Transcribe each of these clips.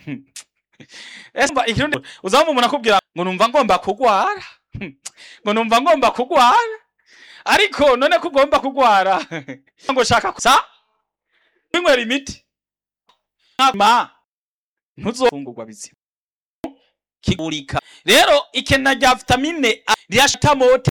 ese mba ikirundi uzaba umuntu akubwira ngo numva ngomba kugwara ngo numva ngomba kugwara ariko none ko ugomba kugwara ngo shaka sa kwinywera imiti ma ntuzofungurwa bizima kigurika rero ikena rya vitamine A rirashita mote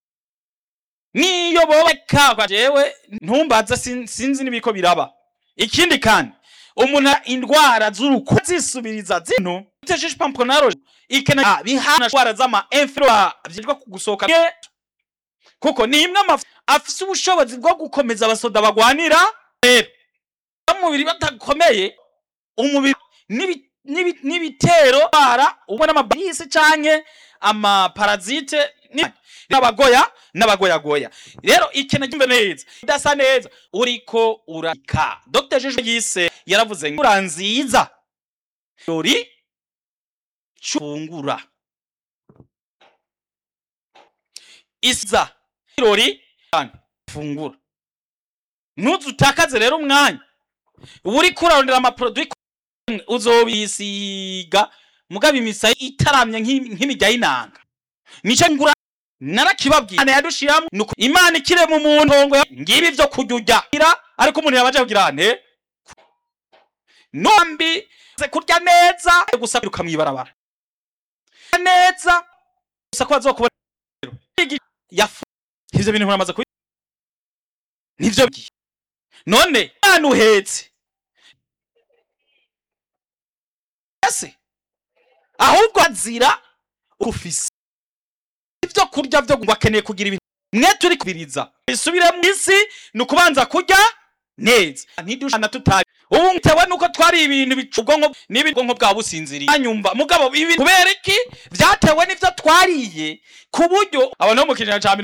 niyo bobeka kwa jewe ntumbaze sin- sinzi nibiko biraba ikindi kandi umuntu a- indwara z'uruko zisubiriza zino tesheje pamponaro ikena A bihana indwara z'ama influenza vyitwa kugusohoka Ye- kuko ni imwe amafu afise ubushobozi bwo gukomeza abasoda bagwanira rero umubiri batakomeye umubiri n'ibi- n'ibi- n'ibitero bara ubwo n'amabarisi canke amaparazite ni- n'abagoya n'abagoyagoya rero ikintu kimbe neza idasa neza uriko uraka dr jeje yise yaravuze ngo ura nziza rori cungura isa rori fungura ntuzutakaze rero umwanya uba uriko urarondera amaproduit uzobisiga mugabo imisaya itaramye nk'i- nk'imirya y'inanga nico ngura narakibabwiye Imana yadushiramo nuko imana ikire mu muntu ngo ngibi vyo kurya urya ariko umuntu yabaje kugira ante nombi ze kurya neza gusa kwiruka mw'ibarabara Kurya neza gusa ko bazokubona yafu ivyo bintu muramaze kubi nivyo bigiye none mwana uhetse ese ahubwo azira ufise ivyo kurya vyo ngo akeneye kugira ibintu mwe turi kubiriza bisubire mu isi ni ukubanza kurya neza ntidushana tutari ubu bitewe nuko twari ibintu bica ubwonko n'ibi ubwonko bwa businziriye anyumva mugabo ibi kubera iki vyatewe n'ivyo twariye ku buryo abantu bo mu kinyejana ca